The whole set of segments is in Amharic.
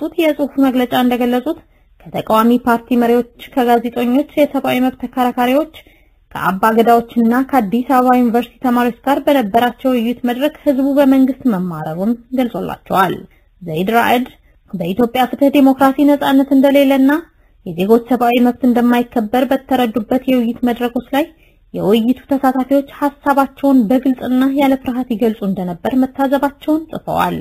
ባወጡት የጽሑፍ መግለጫ እንደገለጹት ከተቃዋሚ ፓርቲ መሪዎች፣ ከጋዜጠኞች፣ የሰብአዊ መብት ተከራካሪዎች፣ ከአባ ገዳዎችና ከአዲስ አበባ ዩኒቨርሲቲ ተማሪዎች ጋር በነበራቸው ውይይት መድረክ ህዝቡ በመንግስት መማረሩን ገልጾላቸዋል። ዘይድ ራዕድ በኢትዮጵያ ፍትህ፣ ዲሞክራሲ፣ ነጻነት እንደሌለና የዜጎች ሰብአዊ መብት እንደማይከበር በተረዱበት የውይይት መድረኮች ላይ የውይይቱ ተሳታፊዎች ሀሳባቸውን በግልጽና ያለ ፍርሃት ይገልጹ እንደነበር መታዘባቸውን ጽፈዋል።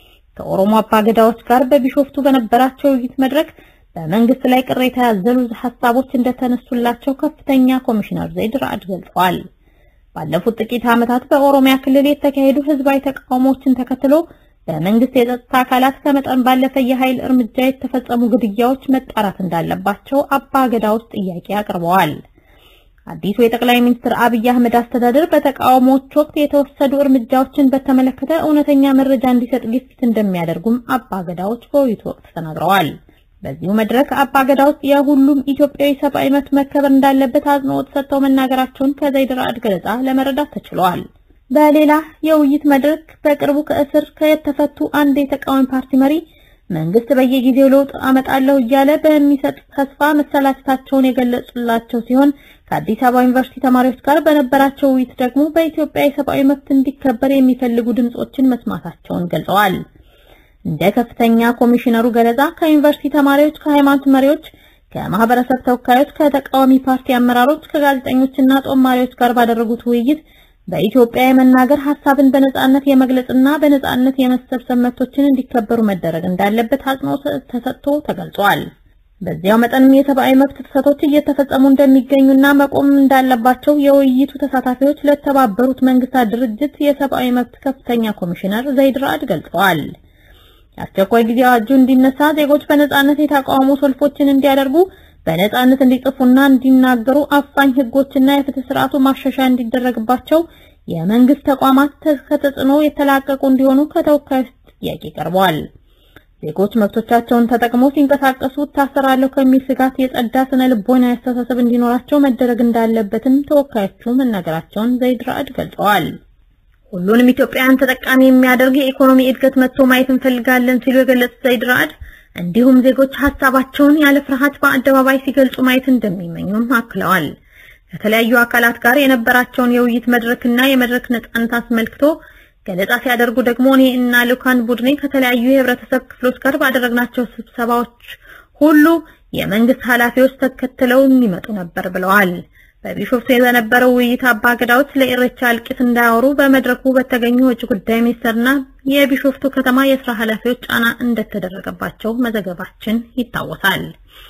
ከኦሮሞ አባገዳዎች ጋር በቢሾፍቱ በነበራቸው ውይይት መድረክ በመንግስት ላይ ቅሬታ ያዘሉ ሀሳቦች እንደተነሱላቸው ከፍተኛ ኮሚሽነር ዘይድ ራዕድ ገልጸዋል። ባለፉት ጥቂት ዓመታት በኦሮሚያ ክልል የተካሄዱ ህዝባዊ ተቃውሞዎችን ተከትሎ በመንግስት የጸጥታ አካላት ከመጠን ባለፈ የኃይል እርምጃ የተፈጸሙ ግድያዎች መጣራት እንዳለባቸው አባ ገዳዎች ጥያቄ አቅርበዋል። አዲሱ የጠቅላይ ሚኒስትር አብይ አህመድ አስተዳደር በተቃውሞዎች ወቅት የተወሰዱ እርምጃዎችን በተመለከተ እውነተኛ መረጃ እንዲሰጥ ግፊት እንደሚያደርጉም አባ ገዳዎች በውይይቱ ወቅት ተናግረዋል። በዚሁ መድረክ አባ ገዳዎች የሁሉም ኢትዮጵያዊ ሰብአዊ መብት መከበር እንዳለበት አጽንኦት ሰጥተው መናገራቸውን ከዘይድ ራዕድ ገለጻ ለመረዳት ተችሏል። በሌላ የውይይት መድረክ በቅርቡ ከእስር የተፈቱ አንድ የተቃዋሚ ፓርቲ መሪ መንግስት በየጊዜው ለውጥ አመጣለሁ እያለ በሚሰጥ ተስፋ መሰላቸታቸውን የገለጹላቸው ሲሆን ከአዲስ አበባ ዩኒቨርሲቲ ተማሪዎች ጋር በነበራቸው ውይይት ደግሞ በኢትዮጵያ የሰብአዊ መብት እንዲከበር የሚፈልጉ ድምጾችን መስማታቸውን ገልጸዋል። እንደ ከፍተኛ ኮሚሽነሩ ገለጻ ከዩኒቨርሲቲ ተማሪዎች፣ ከሃይማኖት መሪዎች፣ ከማህበረሰብ ተወካዮች፣ ከተቃዋሚ ፓርቲ አመራሮች፣ ከጋዜጠኞችና ጦማሪዎች ጋር ባደረጉት ውይይት በኢትዮጵያ የመናገር ሀሳብን በነጻነት የመግለጽና በነጻነት የመሰብሰብ መብቶችን እንዲከበሩ መደረግ እንዳለበት አጽንኦት ተሰጥቶ ተገልጿል። በዚያው መጠንም የሰብአዊ መብት ጥሰቶች እየተፈጸሙ እንደሚገኙና መቆም እንዳለባቸው የውይይቱ ተሳታፊዎች ለተባበሩት መንግስታት ድርጅት የሰብአዊ መብት ከፍተኛ ኮሚሽነር ዘይድ ራዕድ ገልጸዋል። የአስቸኳይ ጊዜ አዋጁ እንዲነሳ፣ ዜጎች በነጻነት የተቃውሞ ሰልፎችን እንዲያደርጉ በነጻነት እንዲጽፉና እንዲናገሩ አፋኝ ህጎችና የፍትህ ስርዓቱ ማሻሻያ እንዲደረግባቸው የመንግስት ተቋማት ከተጽዕኖ የተላቀቁ እንዲሆኑ ከተወካዮች ጥያቄ ቀርበዋል። ዜጎች መብቶቻቸውን ተጠቅመው ሲንቀሳቀሱ እታሰራለሁ ከሚል ስጋት የጸዳ ስነ ልቦና አስተሳሰብ እንዲኖራቸው መደረግ እንዳለበትም ተወካዮቹ መናገራቸውን ዘይድ ራዕድ ገልጸዋል። ሁሉንም ኢትዮጵያውያን ተጠቃሚ የሚያደርግ የኢኮኖሚ እድገት መጥቶ ማየት እንፈልጋለን ሲሉ የገለጹት ዘይድ ራዕድ እንዲሁም ዜጎች ሀሳባቸውን ያለ ፍርሃት በአደባባይ ሲገልጹ ማየት እንደሚመኙም አክለዋል። ከተለያዩ አካላት ጋር የነበራቸውን የውይይት መድረክና የመድረክ ነጻነት አስመልክቶ ገለጻ ሲያደርጉ ደግሞ እኔ እና ልኡካን ቡድኔ ከተለያዩ የህብረተሰብ ክፍሎች ጋር ባደረግናቸው ስብሰባዎች ሁሉ የመንግስት ኃላፊዎች ተከትለው የሚመጡ ነበር ብለዋል። በቢሾፍቱ በነበረው ውይይት አባ ገዳዎች ለኢሬቻ እልቂት እንዳያወሩ በመድረኩ በተገኙ ውጭ ጉዳይ ሚኒስትርና የቢሾፍቱ ከተማ የስራ ኃላፊዎች ጫና እንደተደረገባቸው መዘገባችን ይታወሳል።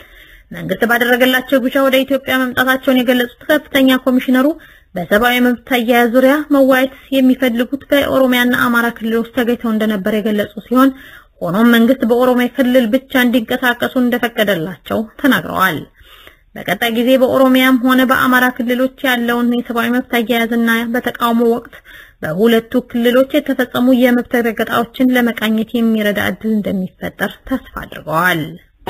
መንግስት ባደረገላቸው ግብዣ ወደ ኢትዮጵያ መምጣታቸውን የገለጹት ከፍተኛ ኮሚሽነሩ በሰብአዊ መብት አያያዝ ዙሪያ መዋየት የሚፈልጉት በኦሮሚያና አማራ ክልሎች ተገኝተው እንደነበር የገለጹ ሲሆን ሆኖም መንግስት በኦሮሚያ ክልል ብቻ እንዲንቀሳቀሱ እንደፈቀደላቸው ተናግረዋል። በቀጣይ ጊዜ በኦሮሚያም ሆነ በአማራ ክልሎች ያለውን የሰብአዊ መብት አያያዝና በተቃውሞ ወቅት በሁለቱ ክልሎች የተፈጸሙ የመብት ረገጣዎችን ለመቃኘት የሚረዳ እድል እንደሚፈጠር ተስፋ አድርገዋል።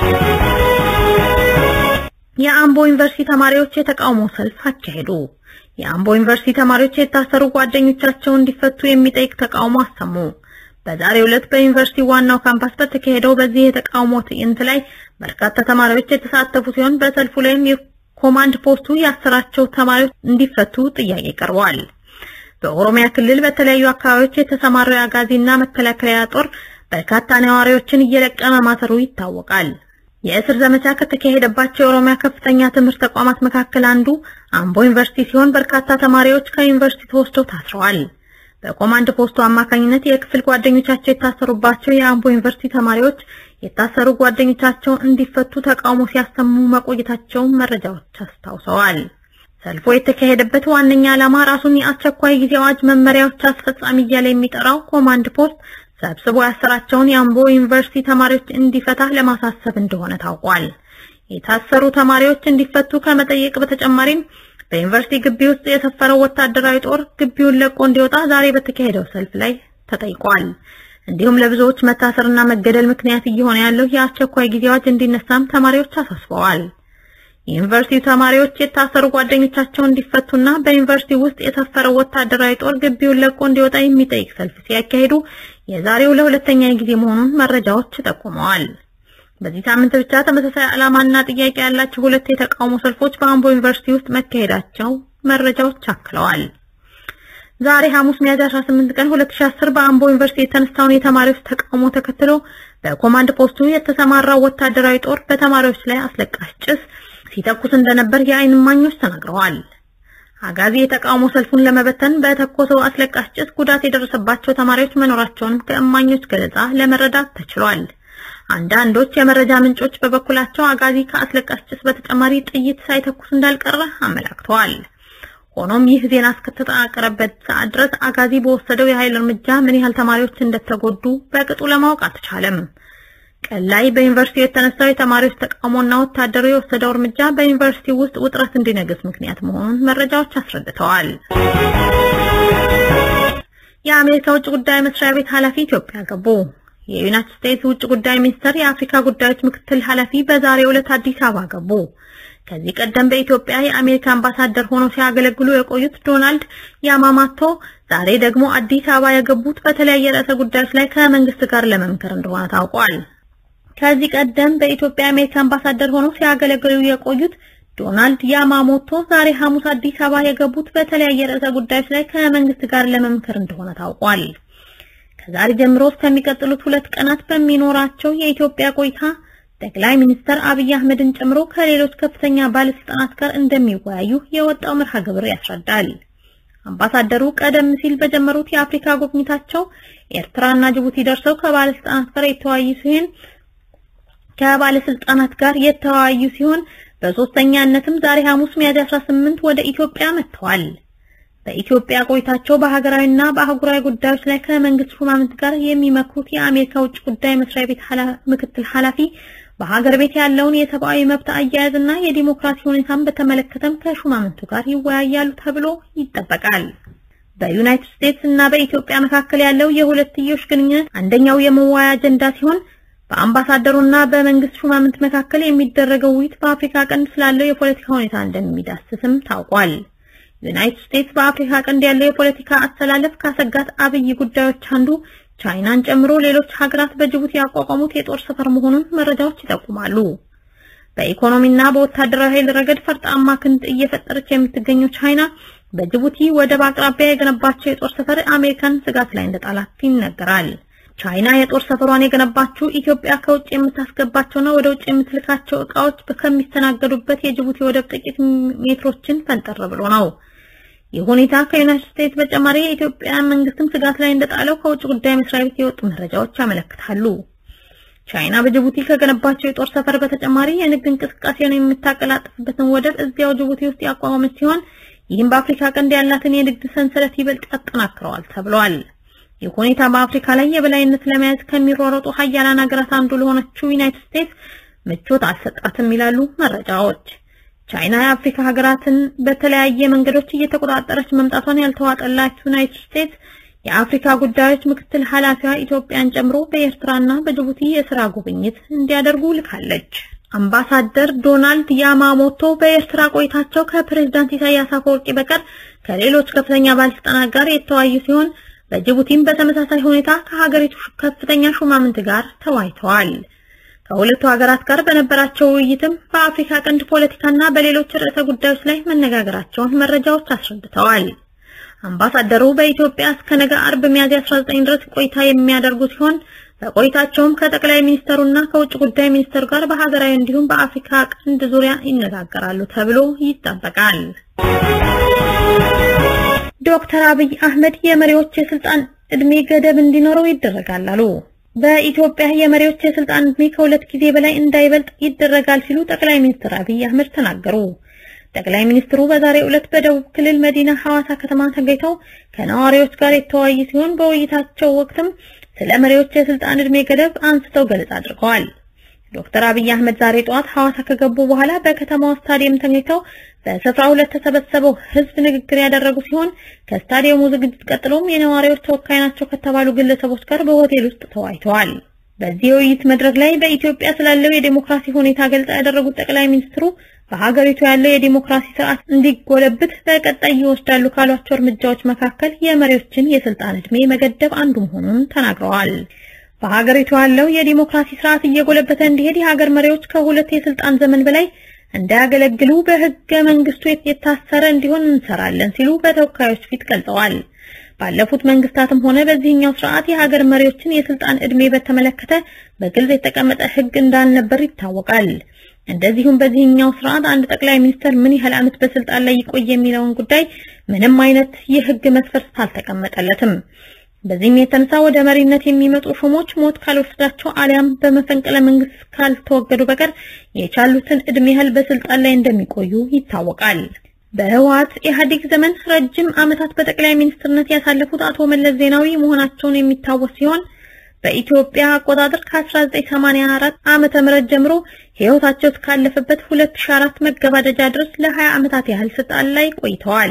የአምቦ ዩኒቨርሲቲ ተማሪዎች የተቃውሞ ሰልፍ አካሄዱ። የአምቦ ዩኒቨርሲቲ ተማሪዎች የታሰሩ ጓደኞቻቸው እንዲፈቱ የሚጠይቅ ተቃውሞ አሰሙ። በዛሬው ዕለት በዩኒቨርሲቲ ዋናው ካምፓስ በተካሄደው በዚህ የተቃውሞ ትዕይንት ላይ በርካታ ተማሪዎች የተሳተፉ ሲሆን በሰልፉ ላይም የኮማንድ ፖስቱ ያሰራቸው ተማሪዎች እንዲፈቱ ጥያቄ ቀርበዋል። በኦሮሚያ ክልል በተለያዩ አካባቢዎች የተሰማራው የአጋዚና መከላከያ ጦር በርካታ ነዋሪዎችን እየለቀመ ማሰሩ ይታወቃል። የእስር ዘመቻ ከተካሄደባቸው የኦሮሚያ ከፍተኛ ትምህርት ተቋማት መካከል አንዱ አምቦ ዩኒቨርሲቲ ሲሆን በርካታ ተማሪዎች ከዩኒቨርሲቲ ተወስደው ታስረዋል። በኮማንድ ፖስቱ አማካኝነት የክፍል ጓደኞቻቸው የታሰሩባቸው የአምቦ ዩኒቨርሲቲ ተማሪዎች የታሰሩ ጓደኞቻቸው እንዲፈቱ ተቃውሞ ሲያሰሙ መቆየታቸውን መረጃዎች አስታውሰዋል። ሰልፉ የተካሄደበት ዋነኛ ዓላማ ራሱን የአስቸኳይ ጊዜ አዋጅ መመሪያዎች አስፈጻሚ እያለ የሚጠራው ኮማንድ ፖስት ሰብስቦ ያሰራቸውን የአምቦ ዩኒቨርሲቲ ተማሪዎች እንዲፈታ ለማሳሰብ እንደሆነ ታውቋል። የታሰሩ ተማሪዎች እንዲፈቱ ከመጠየቅ በተጨማሪም በዩኒቨርሲቲ ግቢ ውስጥ የሰፈረው ወታደራዊ ጦር ግቢውን ለቆ እንዲወጣ ዛሬ በተካሄደው ሰልፍ ላይ ተጠይቋል። እንዲሁም ለብዙዎች መታሰርና መገደል ምክንያት እየሆነ ያለው የአስቸኳይ ጊዜ አዋጅ እንዲነሳም ተማሪዎች አሳስበዋል። የዩኒቨርሲቲ ተማሪዎች የታሰሩ ጓደኞቻቸው እንዲፈቱና በዩኒቨርሲቲ ውስጥ የሰፈረው ወታደራዊ ጦር ግቢውን ለቆ እንዲወጣ የሚጠይቅ ሰልፍ ሲያካሂዱ የዛሬው ለሁለተኛ ጊዜ መሆኑን መረጃዎች ጠቁመዋል። በዚህ ሳምንት ብቻ ተመሳሳይ ዓላማና ጥያቄ ያላቸው ሁለት የተቃውሞ ሰልፎች በአምቦ ዩኒቨርሲቲ ውስጥ መካሄዳቸው መረጃዎች አክለዋል። ዛሬ ሐሙስ ሚያዝያ 18 ቀን 2010 በአምቦ ዩኒቨርሲቲ የተነሳውን የተማሪዎች ተቃውሞ ተከትሎ በኮማንድ ፖስቱ የተሰማራው ወታደራዊ ጦር በተማሪዎች ላይ አስለቃሽ ጭስ ሲተኩስ እንደነበር የዓይን እማኞች ተናግረዋል። አጋዚ የተቃውሞ ሰልፉን ለመበተን በተኮሰው አስለቃሽ ጭስ ጉዳት የደረሰባቸው ተማሪዎች መኖራቸውንም ከእማኞች ገለጻ ለመረዳት ተችሏል። አንዳንዶች የመረጃ ምንጮች በበኩላቸው አጋዚ ከአስለቃሽ ጭስ በተጨማሪ ጥይት ሳይተኩስ እንዳልቀረ አመላክተዋል። ሆኖም ይህ ዜና እስከተጠናቀረበት ሰዓት ድረስ አጋዚ በወሰደው የኃይል እርምጃ ምን ያህል ተማሪዎች እንደተጎዱ በቅጡ ለማወቅ አልተቻለም። ቀን ላይ በዩኒቨርሲቲው የተነሳው የተማሪዎች ተቃውሞና ወታደሩ የወሰደው እርምጃ በዩኒቨርሲቲ ውስጥ ውጥረት እንዲነግስ ምክንያት መሆኑን መረጃዎች አስረድተዋል። የአሜሪካ ውጭ ጉዳይ መስሪያ ቤት ኃላፊ ኢትዮጵያ ገቡ። የዩናይትድ ስቴትስ ውጭ ጉዳይ ሚኒስቴር የአፍሪካ ጉዳዮች ምክትል ኃላፊ በዛሬው ዕለት አዲስ አበባ ገቡ። ከዚህ ቀደም በኢትዮጵያ የአሜሪካ አምባሳደር ሆነው ሲያገለግሉ የቆዩት ዶናልድ ያማማቶ ዛሬ ደግሞ አዲስ አበባ የገቡት በተለያየ ርዕሰ ጉዳዮች ላይ ከመንግስት ጋር ለመምከር እንደሆነ ታውቋል። ከዚህ ቀደም በኢትዮጵያ የአሜሪካ አምባሳደር ሆነው ሲያገለግሉ የቆዩት ዶናልድ ያማሞቶ ዛሬ ሐሙስ አዲስ አበባ የገቡት በተለያየ ርዕሰ ጉዳዮች ላይ ከመንግስት ጋር ለመምከር እንደሆነ ታውቋል። ከዛሬ ጀምሮ እስከሚቀጥሉት ሁለት ቀናት በሚኖራቸው የኢትዮጵያ ቆይታ ጠቅላይ ሚኒስትር አብይ አህመድን ጨምሮ ከሌሎች ከፍተኛ ባለስልጣናት ጋር እንደሚወያዩ የወጣው መርሃ ግብር ያስረዳል። አምባሳደሩ ቀደም ሲል በጀመሩት የአፍሪካ ጉብኝታቸው ኤርትራና ጅቡቲ ደርሰው ከባለስልጣናት ጋር የተወያዩ ሲሆን ከባለስልጣናት ጋር የተወያዩ ሲሆን በሶስተኛነትም ዛሬ ሐሙስ ሚያዝያ 18 ወደ ኢትዮጵያ መጥተዋል። በኢትዮጵያ ቆይታቸው በሀገራዊና በአህጉራዊ ጉዳዮች ላይ ከመንግስት ሹማምንት ጋር የሚመክሩት የአሜሪካ ውጭ ጉዳይ መስሪያ ቤት ምክትል ኃላፊ በሀገር ቤት ያለውን የሰብአዊ መብት አያያዝና የዲሞክራሲ ሁኔታን በተመለከተም ከሹማምንቱ ጋር ይወያያሉ ተብሎ ይጠበቃል። በዩናይትድ ስቴትስ እና በኢትዮጵያ መካከል ያለው የሁለትዮሽ ግንኙነት አንደኛው የመወያያ አጀንዳ ሲሆን በአምባሳደሩና በመንግስት ሹማምንት መካከል የሚደረገው ውይይት በአፍሪካ ቀንድ ስላለው የፖለቲካ ሁኔታ እንደሚዳስስም ታውቋል። ዩናይትድ ስቴትስ በአፍሪካ ቀንድ ያለው የፖለቲካ አስተላለፍ ካሰጋት አብይ ጉዳዮች አንዱ ቻይናን ጨምሮ ሌሎች ሀገራት በጅቡቲ ያቋቋሙት የጦር ሰፈር መሆኑን መረጃዎች ይጠቁማሉ። በኢኮኖሚና በወታደራዊ ኃይል ረገድ ፈርጣማ ክንድ እየፈጠረች የምትገኘው ቻይና በጅቡቲ ወደብ አቅራቢያ የገነባቸው የጦር ሰፈር አሜሪካን ስጋት ላይ እንደጣላት ይነገራል። ቻይና የጦር ሰፈሯን የገነባችው ኢትዮጵያ ከውጭ የምታስገባቸውና ወደ ውጭ የምትልካቸው እቃዎች ከሚስተናገዱበት የጅቡቲ ወደብ ጥቂት ሜትሮችን ፈንጠር ብሎ ነው። ይህ ሁኔታ ከዩናይትድ ስቴትስ በተጨማሪ የኢትዮጵያ መንግስትም ስጋት ላይ እንደጣለው ከውጭ ጉዳይ መስሪያ ቤት የወጡ መረጃዎች ያመለክታሉ። ቻይና በጅቡቲ ከገነባቸው የጦር ሰፈር በተጨማሪ የንግድ እንቅስቃሴውን የምታቀላጥፍበትን ወደብ እዚያው ጅቡቲ ውስጥ ያቋቋመች ሲሆን ይህም በአፍሪካ ቀንድ ያላትን የንግድ ሰንሰለት ይበልጥ ያጠናክረዋል ተብሏል። ይህ ሁኔታ በአፍሪካ ላይ የበላይነት ለመያዝ ከሚሯረጡ ሀያላን ሀገራት አንዱ ለሆነችው ዩናይትድ ስቴትስ ምቾት አልሰጣትም ይላሉ መረጃዎች። ቻይና የአፍሪካ ሀገራትን በተለያየ መንገዶች እየተቆጣጠረች መምጣቷን ያልተዋጠላት ዩናይትድ ስቴትስ የአፍሪካ ጉዳዮች ምክትል ኃላፊዋ ኢትዮጵያን ጨምሮ በኤርትራና በጅቡቲ የስራ ጉብኝት እንዲያደርጉ ልካለች። አምባሳደር ዶናልድ ያማሞቶ በኤርትራ ቆይታቸው ከፕሬዝዳንት ኢሳያስ አፈወርቂ በቀር ከሌሎች ከፍተኛ ባለስልጣናት ጋር የተወያዩ ሲሆን በጅቡቲም በተመሳሳይ ሁኔታ ከሀገሪቱ ከፍተኛ ሹማምንት ጋር ተወያይተዋል። ከሁለቱ ሀገራት ጋር በነበራቸው ውይይትም በአፍሪካ ቀንድ ፖለቲካና በሌሎች ርዕሰ ጉዳዮች ላይ መነጋገራቸውን መረጃዎች አስረድተዋል። አምባሳደሩ በኢትዮጵያ እስከ ነገ አርብ ሚያዝያ 19 ድረስ ቆይታ የሚያደርጉ ሲሆን በቆይታቸውም ከጠቅላይ ሚኒስተሩና ከውጭ ጉዳይ ሚኒስተሩ ጋር በሀገራዊ እንዲሁም በአፍሪካ ቀንድ ዙሪያ ይነጋገራሉ ተብሎ ይጠበቃል። ዶክተር አብይ አህመድ የመሪዎች የስልጣን እድሜ ገደብ እንዲኖረው ይደረጋል አሉ። በኢትዮጵያ የመሪዎች የስልጣን እድሜ ከሁለት ጊዜ በላይ እንዳይበልጥ ይደረጋል ሲሉ ጠቅላይ ሚኒስትር አብይ አህመድ ተናገሩ። ጠቅላይ ሚኒስትሩ በዛሬው ዕለት በደቡብ ክልል መዲና ሐዋሳ ከተማ ተገኝተው ከነዋሪዎች ጋር የተወያዩ ሲሆን በውይይታቸው ወቅትም ስለ መሪዎች የስልጣን እድሜ ገደብ አንስተው ገለጻ አድርገዋል። ዶክተር አብይ አህመድ ዛሬ ጠዋት ሐዋሳ ከገቡ በኋላ በከተማው ስታዲየም ተገኝተው በስፍራው ለተሰበሰበው ሕዝብ ንግግር ያደረጉ ሲሆን ከስታዲየሙ ዝግጅት ቀጥሎም የነዋሪዎች ተወካይ ናቸው ከተባሉ ግለሰቦች ጋር በሆቴል ውስጥ ተወያይተዋል። በዚህ የውይይት መድረክ ላይ በኢትዮጵያ ስላለው የዴሞክራሲ ሁኔታ ገልጻ ያደረጉት ጠቅላይ ሚኒስትሩ በሀገሪቱ ያለው የዲሞክራሲ ስርዓት እንዲጎለብት በቀጣይ ይወስዳሉ ካሏቸው እርምጃዎች መካከል የመሪዎችን የስልጣን እድሜ መገደብ አንዱ መሆኑን ተናግረዋል። በሀገሪቱ ያለው የዲሞክራሲ ስርዓት እየጎለበተ እንዲሄድ የሀገር መሪዎች ከሁለት የስልጣን ዘመን በላይ እንዳያገለግሉ በህገ መንግስቱ የታሰረ እንዲሆን እንሰራለን ሲሉ በተወካዮች ፊት ገልጸዋል። ባለፉት መንግስታትም ሆነ በዚህኛው ስርዓት የሀገር መሪዎችን የስልጣን ዕድሜ በተመለከተ በግልጽ የተቀመጠ ህግ እንዳልነበር ይታወቃል። እንደዚሁም በዚህኛው ስርዓት አንድ ጠቅላይ ሚኒስትር ምን ያህል ዓመት በስልጣን ላይ ይቆይ የሚለውን ጉዳይ ምንም አይነት የህግ መስፈርት አልተቀመጠለትም። በዚህም የተነሳ ወደ መሪነት የሚመጡ ሹሞች ሞት ካልወሰዳቸው አሊያም በመፈንቅለ መንግስት ካልተወገዱ በቀር የቻሉትን እድሜ ያህል በስልጣን ላይ እንደሚቆዩ ይታወቃል። በህወሓት ኢህአዴግ ዘመን ረጅም ዓመታት በጠቅላይ ሚኒስትርነት ያሳለፉት አቶ መለስ ዜናዊ መሆናቸውን የሚታወስ ሲሆን በኢትዮጵያ አቆጣጠር ከ1984 ዓመተ ምህረት ጀምሮ ህይወታቸው እስካለፈበት 2004 መገባደጃ ድረስ ለ20 ዓመታት ያህል ስልጣን ላይ ቆይተዋል።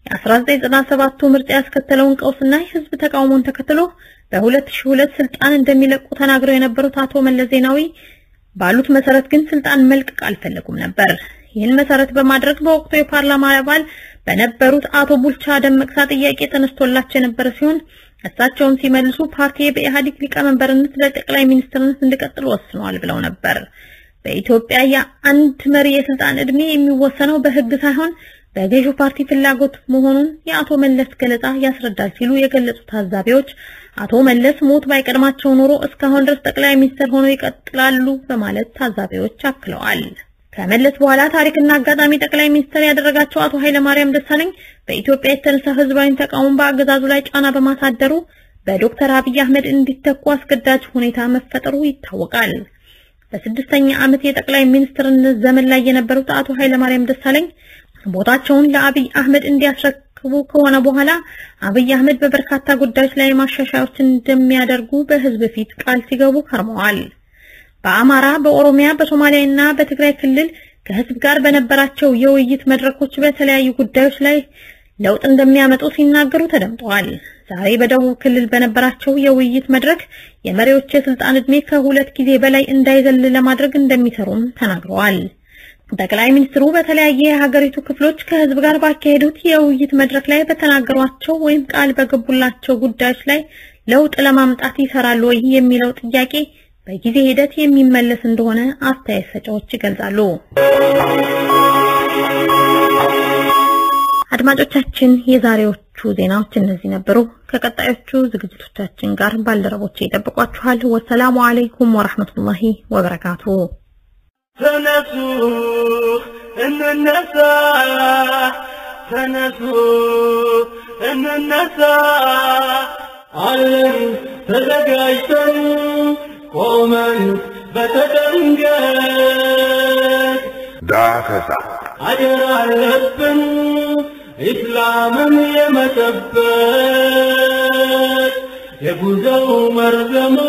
የ1997ቱ ምርጫ ያስከተለውን ቀውስና የህዝብ ተቃውሞን ተከትሎ በ2002 ስልጣን እንደሚለቁ ተናግረው የነበሩት አቶ መለስ ዜናዊ ባሉት መሰረት ግን ስልጣን መልቀቅ አልፈለጉም ነበር። ይህን መሰረት በማድረግ በወቅቱ የፓርላማ አባል በነበሩት አቶ ቡልቻ ደመቅሳ ጥያቄ ተነስቶላቸው የነበረ ሲሆን እሳቸውም ሲመልሱ ፓርቲ በኢህአዴግ ሊቀመንበርነት ለጠቅላይ ሚኒስትርነት እንዲቀጥል ወስነዋል ብለው ነበር። በኢትዮጵያ የአንድ መሪ የስልጣን ዕድሜ የሚወሰነው በህግ ሳይሆን በገዢው ፓርቲ ፍላጎት መሆኑን የአቶ መለስ ገለጻ ያስረዳል ሲሉ የገለጹ ታዛቢዎች አቶ መለስ ሞት ባይቀድማቸው ኖሮ እስካሁን ድረስ ጠቅላይ ሚኒስትር ሆነው ይቀጥላሉ በማለት ታዛቢዎች አክለዋል። ከመለስ በኋላ ታሪክና አጋጣሚ ጠቅላይ ሚኒስትር ያደረጋቸው አቶ ኃይለማርያም ደሳለኝ በኢትዮጵያ የተነሳ ህዝባዊ ተቃውሞ በአገዛዙ ላይ ጫና በማሳደሩ በዶክተር አብይ አህመድ እንዲተኩ አስገዳጅ ሁኔታ መፈጠሩ ይታወቃል። በስድስተኛ ዓመት የጠቅላይ ሚኒስትርነት ዘመን ላይ የነበሩት አቶ ኃይለማርያም ደሳለኝ ቦታቸውን ለአብይ አህመድ እንዲያስረክቡ ከሆነ በኋላ አብይ አህመድ በበርካታ ጉዳዮች ላይ ማሻሻያዎችን እንደሚያደርጉ በህዝብ ፊት ቃል ሲገቡ ከርመዋል። በአማራ፣ በኦሮሚያ፣ በሶማሊያ እና በትግራይ ክልል ከህዝብ ጋር በነበራቸው የውይይት መድረኮች በተለያዩ ጉዳዮች ላይ ለውጥ እንደሚያመጡ ሲናገሩ ተደምጠዋል። ዛሬ በደቡብ ክልል በነበራቸው የውይይት መድረክ የመሪዎች የስልጣን ዕድሜ ከሁለት ጊዜ በላይ እንዳይዘል ለማድረግ እንደሚሰሩም ተናግረዋል። ጠቅላይ ሚኒስትሩ በተለያየ የሀገሪቱ ክፍሎች ከህዝብ ጋር ባካሄዱት የውይይት መድረክ ላይ በተናገሯቸው ወይም ቃል በገቡላቸው ጉዳዮች ላይ ለውጥ ለማምጣት ይሰራሉ ወይ የሚለው ጥያቄ በጊዜ ሂደት የሚመለስ እንደሆነ አስተያየት ሰጪዎች ይገልጻሉ። አድማጮቻችን፣ የዛሬዎቹ ዜናዎች እነዚህ ነበሩ። ከቀጣዮቹ ዝግጅቶቻችን ጋር ባልደረቦቼ ይጠብቋችኋል። ወሰላሙ አለይኩም ወራህመቱላሂ ወበረካቱ። ተነሱ እንነሳ፣ ተነሱ እንነሳ፣ አለን ተዘጋጅተን ቆመን በተደንገት ዳሰሳ አደራ አለብን ኢስላምን የመጠበቅ የጉዞው መርዘሙ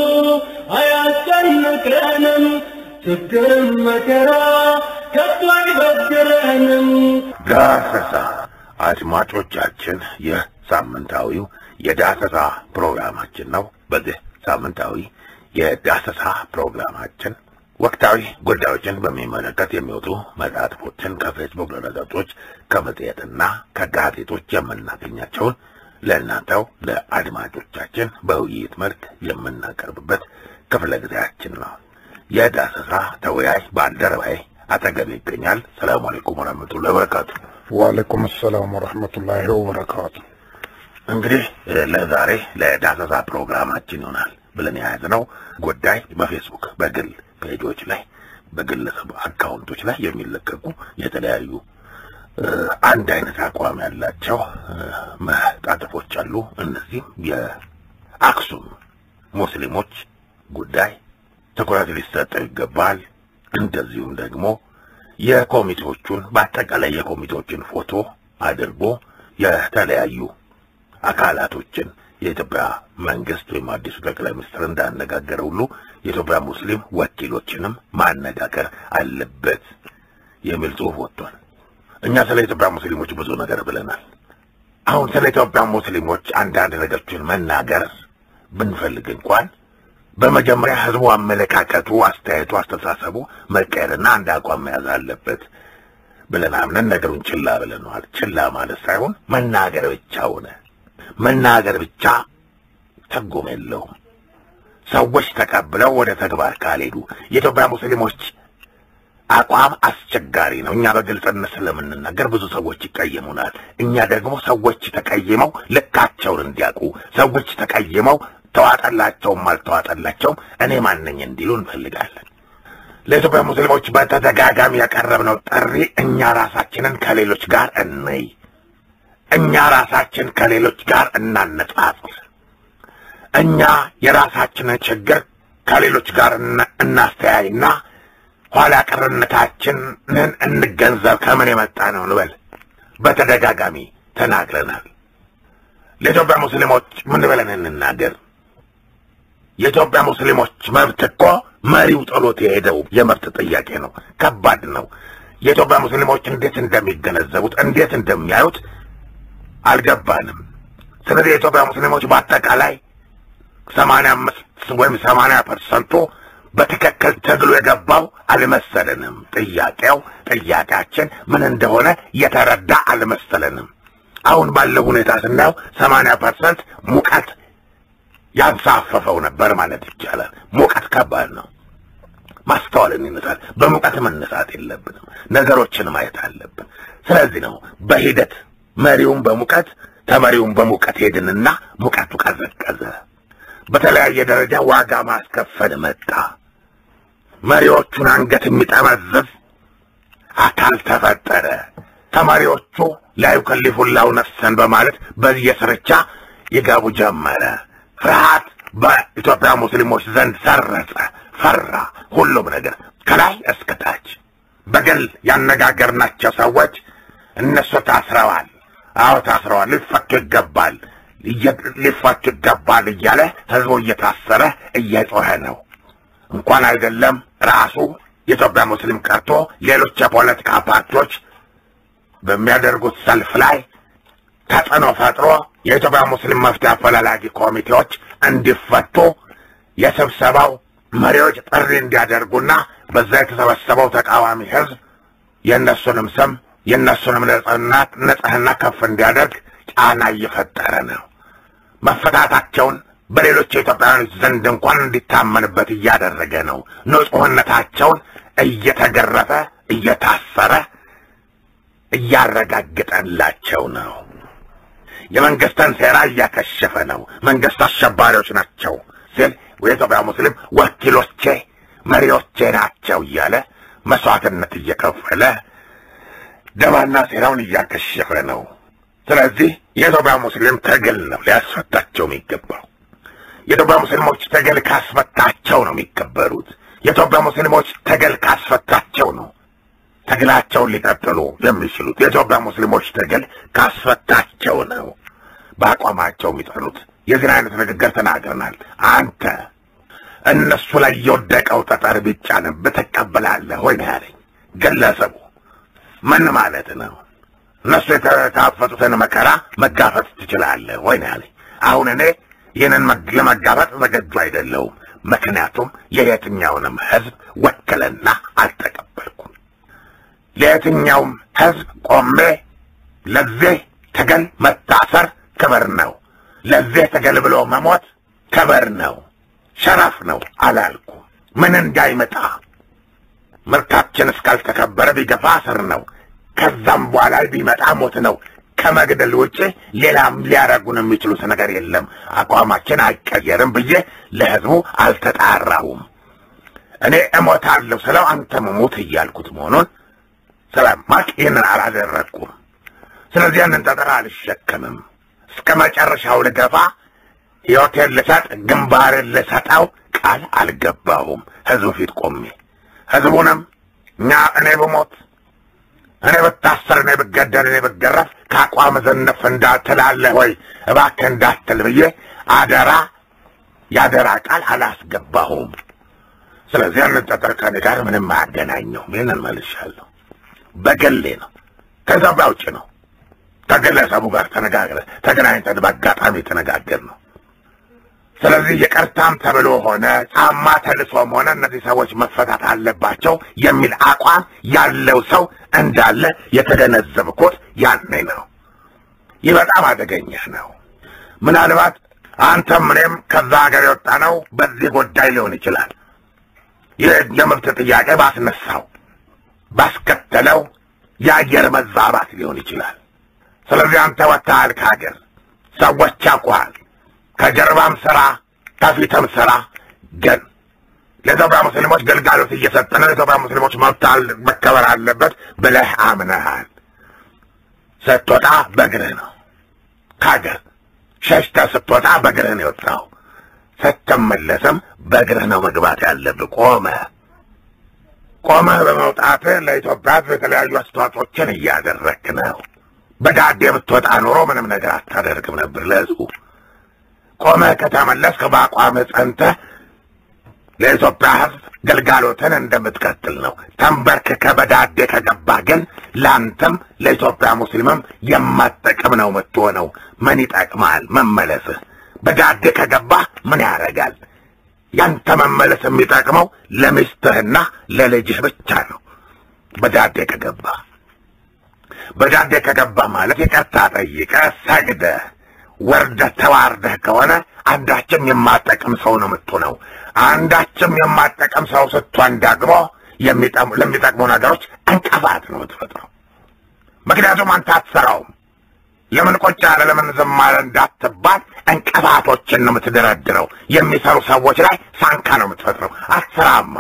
አያስጨንቀንም ችግርም መከራ ከቶ አይበግረንም ዳሰሳ አድማጮቻችን፣ ይህ ሳምንታዊው የዳሰሳ ፕሮግራማችን ነው። በዚህ ሳምንታዊ የዳሰሳ ፕሮግራማችን ወቅታዊ ጉዳዮችን በሚመለከት የሚወጡ መጽሐፎችን ከፌስቡክ ድረገጾች ከመጽሔትና ከጋዜጦች የምናገኛቸውን ለእናንተው ለአድማጮቻችን በውይይት መልክ የምናቀርብበት ክፍለ ጊዜያችን ነው። የዳሰሳ ተወያይ ባልደረባዬ አጠገብ ይገኛል። ሰላም አለይኩም ወረህመቱላሂ ወበረካቱ። ወአለይኩም ሰላም ወረህመቱላሂ ወበረካቱ። እንግዲህ ለዛሬ ለዳሰሳ ፕሮግራማችን ይሆናል ብለን የያዝነው ጉዳይ በፌስቡክ በግል ፔጆች ላይ በግለሰብ አካውንቶች ላይ የሚለቀቁ የተለያዩ አንድ አይነት አቋም ያላቸው መጣጥፎች አሉ። እነዚህም የአክሱም ሙስሊሞች ጉዳይ ትኩረት ሊሰጠው ይገባል። እንደዚሁም ደግሞ የኮሚቴዎቹን በአጠቃላይ የኮሚቴዎችን ፎቶ አድርጎ የተለያዩ አካላቶችን የኢትዮጵያ መንግስት ወይም አዲሱ ጠቅላይ ሚኒስትር እንዳነጋገረ ሁሉ የኢትዮጵያ ሙስሊም ወኪሎችንም ማነጋገር አለበት የሚል ጽሑፍ ወጥቷል። እኛ ስለ ኢትዮጵያ ሙስሊሞች ብዙ ነገር ብለናል። አሁን ስለ ኢትዮጵያ ሙስሊሞች አንዳንድ ነገሮችን መናገር ብንፈልግ እንኳን በመጀመሪያ ህዝቡ አመለካከቱ፣ አስተያየቱ፣ አስተሳሰቡ መቀየርና አንድ አቋም መያዝ አለበት ብለን አምነን ነገሩን ችላ ብለነዋል። ችላ ማለት ሳይሆን መናገር ብቻ ሆነ። መናገር ብቻ ትርጉም የለውም። ሰዎች ተቀብለው ወደ ተግባር ካልሄዱ የኢትዮጵያ ሙስሊሞች አቋም አስቸጋሪ ነው። እኛ በግልጽነት ስለምንናገር ብዙ ሰዎች ይቀየሙናል። እኛ ደግሞ ሰዎች ተቀይመው ልካቸውን እንዲያውቁ ሰዎች ተቀይመው ተዋጠላቸውም አልተዋጠላቸውም እኔ ማነኝ እንዲሉ እንፈልጋለን። ለኢትዮጵያ ሙስሊሞች በተደጋጋሚ ያቀረብነው ጥሪ እኛ ራሳችንን ከሌሎች ጋር እንይ፣ እኛ ራሳችን ከሌሎች ጋር እናነጻጽር፣ እኛ የራሳችንን ችግር ከሌሎች ጋር እናስተያይና ኋላ ቀርነታችንን እንገንዘብ። ከምን የመጣ ነው እንበል። በተደጋጋሚ ተናግረናል። ለኢትዮጵያ ሙስሊሞች ምን ብለን እንናገር? የኢትዮጵያ ሙስሊሞች መብት እኮ መሪው ጥሎት የሄደው የመብት ጥያቄ ነው። ከባድ ነው። የኢትዮጵያ ሙስሊሞች እንዴት እንደሚገነዘቡት እንዴት እንደሚያዩት አልገባንም። ስለዚህ የኢትዮጵያ ሙስሊሞች በአጠቃላይ ሰማንያ አምስት ወይም ሰማንያ ፐርሰንቱ በትክክል ትግሉ የገባው አልመሰለንም። ጥያቄው ጥያቄያችን ምን እንደሆነ የተረዳ አልመሰለንም። አሁን ባለው ሁኔታ ስናየው ሰማንያ ፐርሰንት ሙቀት ያንሳፈፈው ነበር ማለት ይቻላል። ሙቀት ከባድ ነው። ማስተዋልን ይነሳል። በሙቀት መነሳት የለብንም። ነገሮችን ማየት አለብን። ስለዚህ ነው በሂደት መሪውን በሙቀት ተመሪውን በሙቀት ሄድንና ሙቀቱ ቀዘቀዘ። በተለያየ ደረጃ ዋጋ ማስከፈል መጣ። መሪዎቹን አንገት የሚጠመዝዝ አካል ተፈጠረ። ተማሪዎቹ ላ ዩከሊፉላሁ ነፍሰን በማለት በየስርቻ ይገቡ ጀመረ። ፍርሃት በኢትዮጵያ ሙስሊሞች ዘንድ ሰረጸ፣ ፈራ። ሁሉም ነገር ከላይ እስከታች በግል ያነጋገርናቸው ሰዎች እነሱ ታስረዋል፣ አዎ ታስረዋል፣ ሊፈቱ ይገባል፣ ሊፈቱ ይገባል እያለ ህዝቡ እየታሰረ እየጮኸ ነው። እንኳን አይደለም ራሱ የኢትዮጵያ ሙስሊም ቀርቶ ሌሎች የፖለቲካ ፓርቲዎች በሚያደርጉት ሰልፍ ላይ ተጽዕኖ ፈጥሮ የኢትዮጵያ ሙስሊም መፍትሄ አፈላላጊ ኮሚቴዎች እንዲፈቱ የስብሰባው መሪዎች ጥሪ እንዲያደርጉና በዛ የተሰበሰበው ተቃዋሚ ህዝብ የእነሱንም ስም የእነሱንም ንጽህናት ንጽህና ከፍ እንዲያደርግ ጫና እየፈጠረ ነው። መፈታታቸውን በሌሎች የኢትዮጵያውያኖች ዘንድ እንኳን እንዲታመንበት እያደረገ ነው። ንጹህነታቸውን እየተገረፈ እየታሰረ እያረጋገጠላቸው ነው። የመንግስትን ሴራ እያከሸፈ ነው። መንግስት አሸባሪዎች ናቸው ሲል የኢትዮጵያ ሙስሊም ወኪሎቼ መሪዎቼ ናቸው እያለ መስዋዕትነት እየከፈለ ደባና ሴራውን እያከሸፈ ነው። ስለዚህ የኢትዮጵያ ሙስሊም ትግል ነው ሊያስፈታቸው የሚገባው። የኢትዮጵያ ሙስሊሞች ትግል ካስፈታቸው ነው የሚከበሩት። የኢትዮጵያ ሙስሊሞች ትግል ካስፈታቸው ነው ትግላቸውን ሊቀጥሉ የሚችሉት። የኢትዮጵያ ሙስሊሞች ትግል ካስፈታቸው ነው በአቋማቸው የሚጠሉት። የዚህን አይነት ንግግር ተናግረናል። አንተ እነሱ ላይ የወደቀው ጠጠር ቢጫንብህ ትቀበላለህ ወይ ነው ያለኝ ግለሰቡ። ምን ማለት ነው? እነሱ የተካፈቱትን መከራ መጋፈጥ ትችላለህ ወይ ነው ያለኝ። አሁን እኔ ይህንን ለመጋፈጥ ዝግጁ አይደለሁም። ምክንያቱም የየትኛውንም ህዝብ ወክልና አልተቀበልኩም። ለየትኛውም ህዝብ ቆሜ ለዚህ ትግል መታሰር ክብር ነው፣ ለዚህ ትግል ብሎ መሞት ክብር ነው፣ ሸረፍ ነው አላልኩም። ምን እንዳይመጣ ምርታችን እስካልተከበረ ቢገፋ እስር ነው። ከዛም በኋላ ቢመጣ ሞት ነው። ከመግደል ውጭ ሌላም ሊያረጉን የሚችሉት ነገር የለም። አቋማችን አይቀየርም ብዬ ለህዝቡ አልተጣራሁም። እኔ እሞታለሁ ስለው አንተም ሙት እያልኩት መሆኑን ስለማቅ ይህንን አላደረግኩም። ስለዚህ ያንን ጠጠር አልሸከምም። እስከ መጨረሻው ልገፋ ሕይወቴን ልሰጥ ግንባርን ልሰጠው ቃል አልገባሁም። ህዝቡ ፊት ቆሜ ህዝቡንም እኛ እኔ ብሞት እኔ ብታሰር እኔ ብገደል እኔ ብገረፍ ከአቋም ዘነፍ እንዳትላለህ ወይ እባክህ እንዳትል ብዬ አደራ የአደራ ቃል አላስገባሁም። ስለዚህ ያንን ጠጠር ከኔ ጋር ምንም አያገናኘውም። ይህንን መልሻለሁ። በገሌ ነው፣ ከዛ ውጭ ነው። ከግለሰቡ ጋር ተነጋግረ ተገናኝተን በአጋጣሚ የተነጋገር ነው። ስለዚህ ይቅርታም ተብሎ ሆነ ጫማ ተልሶም ሆነ እነዚህ ሰዎች መፈታት አለባቸው የሚል አቋም ያለው ሰው እንዳለ የተገነዘብኩት ያኔ ነው። ይህ በጣም አደገኛ ነው። ምናልባት አንተም እኔም ከዛ ሀገር የወጣ ነው በዚህ ጉዳይ ሊሆን ይችላል። ይህ የመብት ጥያቄ ባስነሳው ባስከተለው የአየር መዛባት ሊሆን ይችላል። ስለዚህ አንተ ወጥተሃል ከሀገር፣ ሰዎች ያውቁሃል። ከጀርባም ስራ ከፊትም ስራ ግን ለኢትዮጵያ ሙስሊሞች ግልጋሎት እየሰጠ ነው። የኢትዮጵያ ሙስሊሞች መብት መከበር አለበት ብለህ አምነሃል። ስትወጣ በእግርህ ነው ከሀገር ሸሽተህ ስትወጣ በእግርህ ነው የወጣው። ስትመለስም በእግርህ ነው መግባት ያለብህ። ቆመህ ቆመህ በመውጣትህ ለኢትዮጵያ ሕዝብ የተለያዩ አስተዋጽኦችን እያደረግክ ነው። በዳዴ ብትወጣ ኖሮ ምንም ነገር አታደርግም ነበር ለሕዝቡ። ቆመህ ከተመለስክ በአቋምህ ጸንተህ ለኢትዮጵያ ሕዝብ ግልጋሎትን እንደምትቀጥል ነው። ተንበርክከህ በዳዴ ከገባህ ግን ለአንተም ለኢትዮጵያ ሙስሊምም የማትጠቅም ነው የምትሆነው። ምን ይጠቅማል መመለስህ? በዳዴ ከገባህ ምን ያደርጋል? ያንተ መመለስ የሚጠቅመው ለሚስትህና ለልጅህ ብቻ ነው። በዳዴ ከገባህ በዳዴ ከገባህ ማለት ይቅርታ ጠይቀህ ሰግደህ ወርደህ ተዋርደህ ከሆነ አንዳችም የማጠቅም ሰው ነው የምትሆነው። አንዳችም የማጠቅም ሰው ስትሆን ደግሞ ለሚጠቅሙ ነገሮች እንቅፋት ነው የምትፈጥረው። ምክንያቱም አንተ አትሰራውም። ለምን ቆጭ ያለ ለምን ዝም አለ እንዳትባል እንቅፋቶችን ነው የምትደረድረው። የሚሰሩ ሰዎች ላይ ሳንካ ነው የምትፈጥረው። አትሰራማ።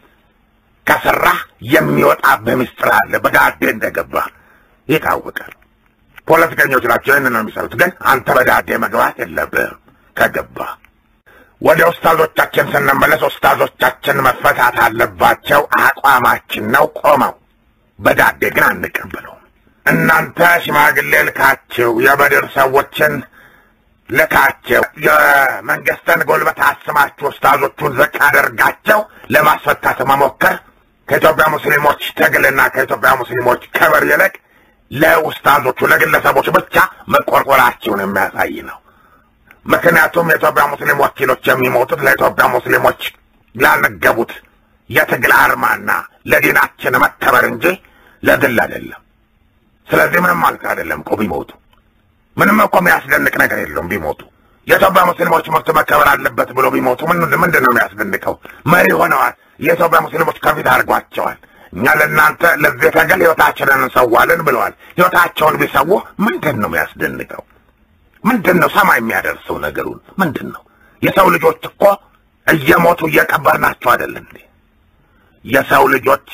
ከሰራህ የሚወጣብህ ምስጢር አለ። በዳዴ እንደገባህ ይታወቃል። ፖለቲከኞች ናቸው ይህን ነው የሚሰሩት። ግን አንተ በዳዴ መግባት የለብህም ከገባህ ወደ ኡስታዞቻችን ስንመለስ ኡስታዞቻችን መፈታት አለባቸው አቋማችን ነው። ቆመው በዳዴ ግን አንቀበለውም። እናንተ ሽማግሌ ልካችሁ የበድር ሰዎችን ልካቸው የመንግስትን ጉልበት አስማችሁ ኡስታዞቹን ዝቅ አደርጋቸው ለማስፈታት መሞከር ከኢትዮጵያ ሙስሊሞች ትግልና ከኢትዮጵያ ሙስሊሞች ክብር ይልቅ ለኡስታዞቹ ለግለሰቦች ብቻ መቆርቆራቸውን የሚያሳይ ነው። ምክንያቱም የኢትዮጵያ ሙስሊም ወኪሎች የሚሞቱት ለኢትዮጵያ ሙስሊሞች ላልነገቡት የትግል አርማና ለዲናችን መከበር እንጂ ለግል አይደለም። ስለዚህ ምንም ማለት አይደለም እኮ ቢሞቱ፣ ምንም እኮ የሚያስደንቅ ነገር የለውም ቢሞቱ። የኢትዮጵያ ሙስሊሞች መብት መከበር አለበት ብሎ ቢሞቱ ምንድን ነው የሚያስደንቀው? መሪ ሆነዋል። የኢትዮጵያ ሙስሊሞች ከፊት አድርጓቸዋል። እኛ ለእናንተ ለዚህ ትግል ህይወታችንን እንሰዋለን ብለዋል። ህይወታቸውን ቢሰዉ ምንድን ነው የሚያስደንቀው? ምንድን ነው ሰማይ የሚያደርሰው ነገሩን ምንድን ነው? የሰው ልጆች እኮ እየሞቱ እየቀበርናቸው አይደል እንዴ? የሰው ልጆች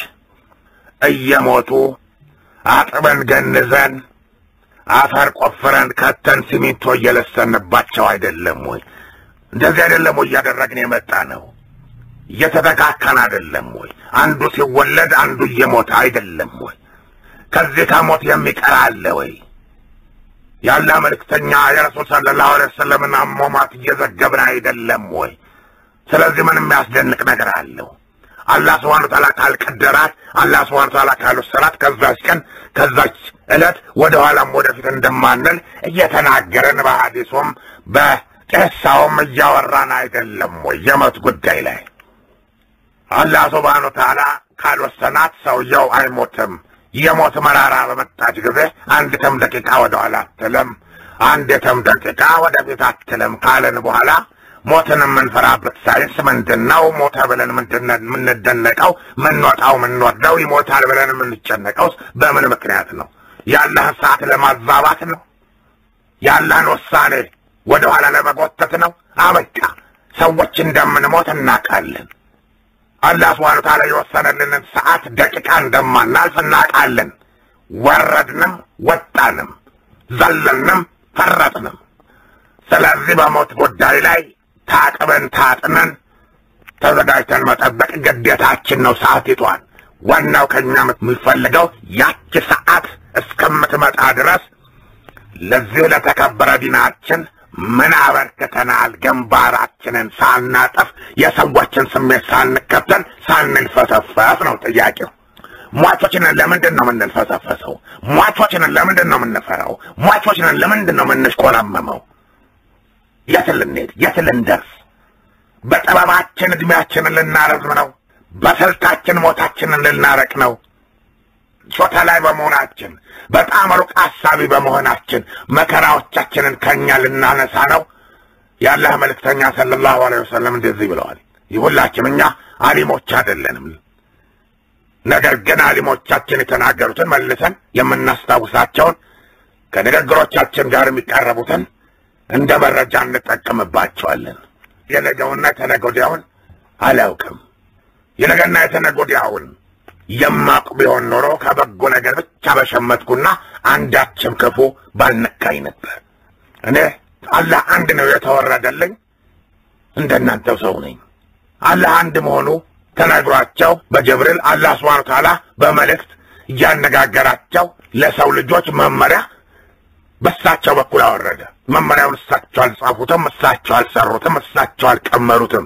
እየሞቱ አጥበን ገንዘን አፈር ቆፍረን ከተን ሲሚንቶ እየለሰንባቸው አይደለም ወይ? እንደዚህ አይደለም ወይ እያደረግን የመጣ ነው? እየተተካከን አይደለም ወይ? አንዱ ሲወለድ አንዱ እየሞተ አይደለም ወይ? ከዚህ ከሞት የሚቀር አለ ወይ? ያለ መልእክተኛ የረሱል ሰለላሁ ዐለይሂ ወሰለምን አሟሟት እየዘገብን አይደለም ወይ? ስለዚህ ምን የሚያስደንቅ ነገር አለው? አላህ ስብሐነ ወተዓላ ካልቀደራት አላህ ስብሐነ ወተዓላ ካልወሰናት ከዛች ቀን ከዛች ዕለት ወደ ኋላም ወደፊት እንደማንል እየተናገረን በሐዲሱም በቄሳውም እያወራን አይደለም ወይ? የሞት ጉዳይ ላይ አላህ ስብሐነ ወተዓላ ካልወሰናት ሰውየው አይሞትም። የሞት መራራ በመጣች ጊዜ አንዲትም ደቂቃ ወደ ኋላ አትልም፣ አንዲትም ደቂቃ ወደፊት አትልም ካለን በኋላ ሞትን የምንፈራበት ሳይንስ ምንድን ነው? ሞተ ብለን ምንድን የምንደነቀው? ምንወጣው ምንወርደው? ይሞታል ብለን የምንጨነቀውስ በምን ምክንያት ነው? ያለህን ሰዓት ለማዛባት ነው? ያለህን ውሳኔ ወደ ኋላ ለመጎተት ነው? አበቃ። ሰዎች እንደምንሞት እናውቃለን። አላህ ስብሐነ ወተዓላ የወሰነልንን ሰዓት ደቂቃ እንደማናልፍ እናውቃለን። ወረድንም፣ ወጣንም፣ ዘለንም፣ ፈረጥንም። ስለዚህ በሞት ጉዳይ ላይ ታጥበን ታጥነን ተዘጋጅተን መጠበቅ ግዴታችን ነው። ሰዓቲቷን ዋናው ከኛ የሚፈልገው ያቺ ሰዓት እስከምትመጣ ድረስ ለዚህ ለተከበረ ዲናችን ምን አበርክተናል? ግንባራችንን ሳናጠፍ የሰዎችን ስሜት ሳንከተል ሳንልፈሰፈስ ነው ጥያቄው። ሟቾችንን ለምንድን ነው የምንልፈሰፈሰው? ሟቾችንን ለምንድን ነው የምንፈራው? ሟቾችንን ለምንድን ነው የምንሽቆረመመው? የት ልንሄድ? የት ልንደርስ? በጥበባችን ዕድሜያችንን ልናረዝም ነው? በስልታችን ሞታችንን ልናረቅ ነው? ሾተ ላይ በመሆናችን በጣም ሩቅ አሳቢ በመሆናችን መከራዎቻችንን ከኛ ልናነሳ ነው? የአላህ መልእክተኛ ሰለላሁ ዐለይሂ ወሰለም እንደዚህ ብለዋል። ሁላችን እኛ አሊሞች አይደለንም። ነገር ግን አሊሞቻችን የተናገሩትን መልሰን የምናስታውሳቸውን ከንግግሮቻችን ጋር የሚቀረቡትን እንደ መረጃ እንጠቀምባቸዋለን። የነገውና የተነገ ወዲያውን አላውቅም። የነገና የተነገ ወዲያውን የማቅ ቢሆን ኖሮ ከበጎ ነገር ብቻ በሸመትኩና አንዳችም ክፉ ባልነካኝ ነበር። እኔ አላህ አንድ ነው የተወረደልኝ፣ እንደናንተው ሰው ነኝ። አላህ አንድ መሆኑ ተነግሯቸው በጀብሪል አላህ ስብሐነ ወተዓላ በመልእክት እያነጋገራቸው ለሰው ልጆች መመሪያ በእሳቸው በኩል አወረደ። መመሪያውን እሳቸው አልጻፉትም፣ እሳቸው አልሰሩትም፣ እሳቸው አልቀመሩትም።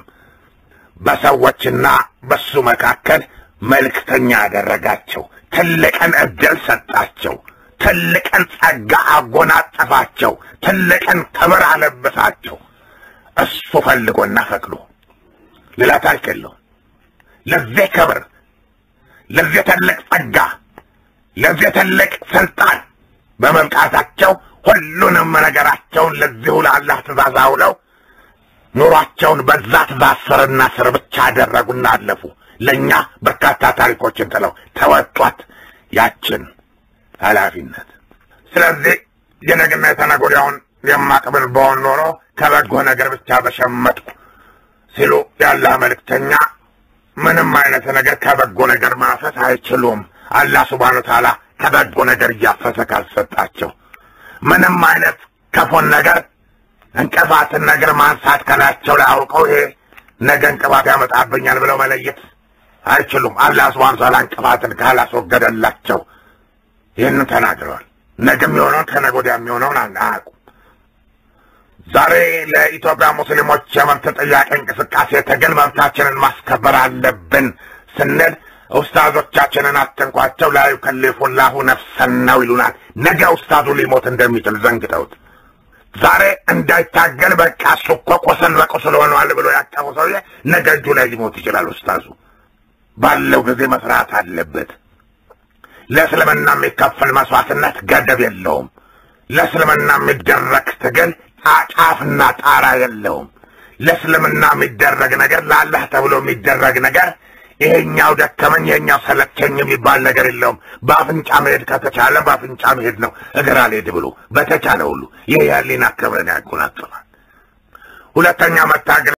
በሰዎችና በሱ መካከል መልእክተኛ ያደረጋቸው፣ ትልቅን ዕድል ሰጣቸው፣ ትልቅን ጸጋ አጎናጸፋቸው፣ ትልቅን ክብር አለበሳቸው። እሱ ፈልጎና ፈቅዶ ሌላ ታሪክ የለውም። ለዚህ ክብር፣ ለዚህ ትልቅ ጸጋ፣ ለዚህ ትልቅ ስልጣን በመብቃታቸው ሁሉንም ነገራቸውን ለዚሁ ለአላህ ትእዛዝ አውለው ኑሯቸውን በዛ ትእዛዝ ስርና ስር ብቻ አደረጉና አለፉ። ለእኛ በርካታ ታሪኮችን ጥለው ተወጧት ያችን ኃላፊነት። ስለዚህ የነገና የተነገ ወዲያውን የማቅብል በሆን ኖሮ ከበጎ ነገር ብቻ በሸመጥኩ ሲሉ ያላህ መልእክተኛ ምንም አይነት ነገር ከበጎ ነገር ማፈስ አይችሉም። አላህ ሱብሓነሁ ወተዓላ ከበጎ ነገር እያፈሰ ካልሰጣቸው ምንም አይነት ክፉን ነገር እንቅፋትን ነገር ማንሳት ከላያቸው ላይ አውቀው ይሄ ነገ እንቅፋት ያመጣብኛል ብለው መለየት አይችሉም። አላህ ሱብሓነሁ ወተዓላ እንቅፋትን ካላስወገደላቸው ይህንን ተናግረዋል። ነገ የሚሆነውን ከነገ ወዲያ የሚሆነውን አያውቁም። ዛሬ ለኢትዮጵያ ሙስሊሞች የመብት ጥያቄ እንቅስቃሴ ትግል መብታችንን ማስከበር አለብን ስንል ኡስታዞቻችንን አትንኳቸው፣ ላ ዩከሊፉላሁ ነፍሰን ነው ይሉናል። ነገ ኡስታዙ ሊሞት እንደሚችል ዘንግተውት ዛሬ እንዳይታገል በቃ እሱ እኮ ቁስል በቁስል ሆኗል ብሎ ያቀፉ ሰውዬ ነገ እጁ ላይ ሊሞት ይችላል። ኡስታዙ ባለው ጊዜ መስራት አለበት። ለእስልምና የሚከፈል መስዋዕትነት ገደብ የለውም። ለእስልምና የሚደረግ ትግል ጫፍና ጣራ የለውም። ለእስልምና የሚደረግ ነገር ለአላህ ተብሎ የሚደረግ ነገር ይሄኛው ደከመኝ ይሄኛው ሰለቸኝ የሚባል ነገር የለውም። በአፍንጫ መሄድ ከተቻለ በአፍንጫ መሄድ ነው። እግር አልሄድ ብሎ በተቻለ ሁሉ ይህ ያሊና ክብርን ያጎናጽፋል። ሁለተኛ መታገል